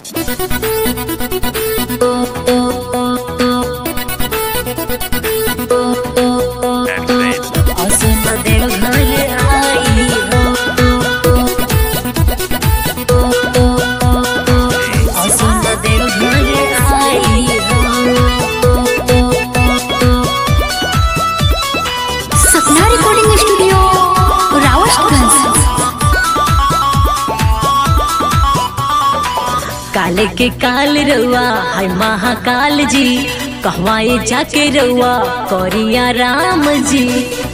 सपना recording studio Rawatganj काले के काल रउआ है महाकाल जी कहवाए जाके रउआ करिया राम जी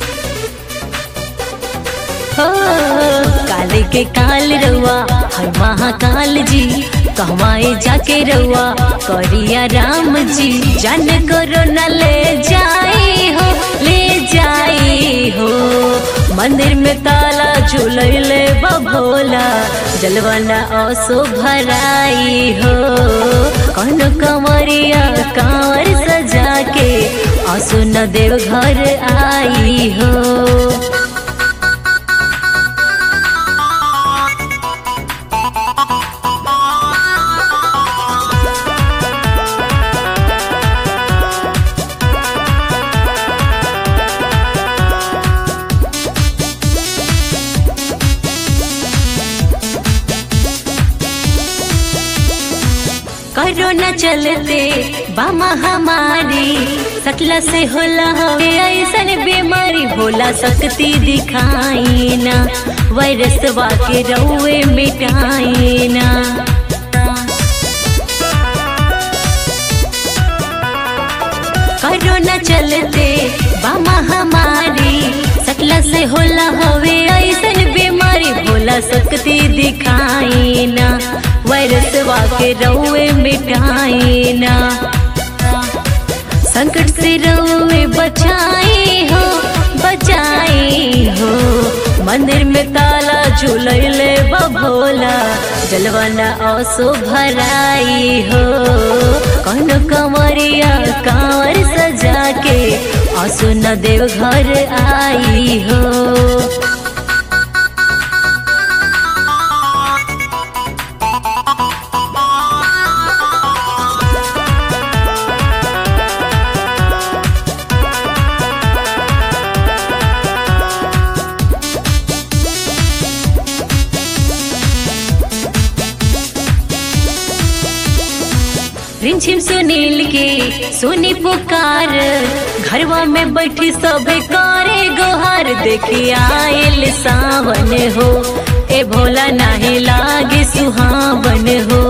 हो काले के काल रउआ है महाकाल जी कहवाए जाके रउआ करिया राम जी जन करो न ले जाई हो ले जाई हो मंदिर में ताला झूलैले बभोला जलवाना असो भराई हो कौन कंवरिया कांवर सजा के असो न देव घर आई हो कोरोना चलते बामा हमारी सकला से होला हवे ऐसन बीमारी भोला शक्ति दिखाई ना वायरस के रउए मिटाई ना कोरोना चलते बामा हमारी सकला से होला हवे ऐसन बीमारी भोला शक्ति दिखाई ना वायरस के रउए मिटाई ना संकट से रउए बचाई हो बचाई हो मंदिर में ताला झूलैले बभोला जलवाना असो भराई हो कौन कंवरिया कांवर सजा के असो न देव घर आई हो रिमझिम सुनील के सुनी पुकार घरवा में बैठी सबे करे गोहार देखी आयल सावन हो ए भोला नाही लागे सुहावन हो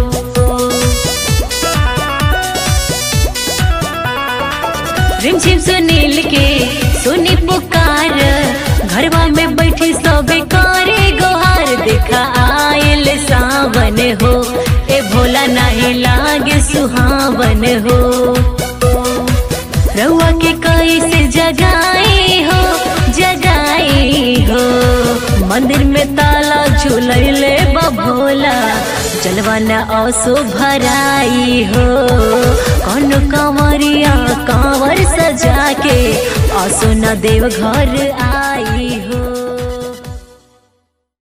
रिमझिम सुनील के सुनी पुकार घरवा में बैठी सबे करे गोहार देखा आयल सावन हो ए भोला नाही लागे सुहावन हो रउआ के कैसे जगाई हो जगाई हो मंदिर में ताला झूलैले बभोला जलवाना असो भराई हो कौन कंवरिया कांवर सजा के असो न देव घर आई हो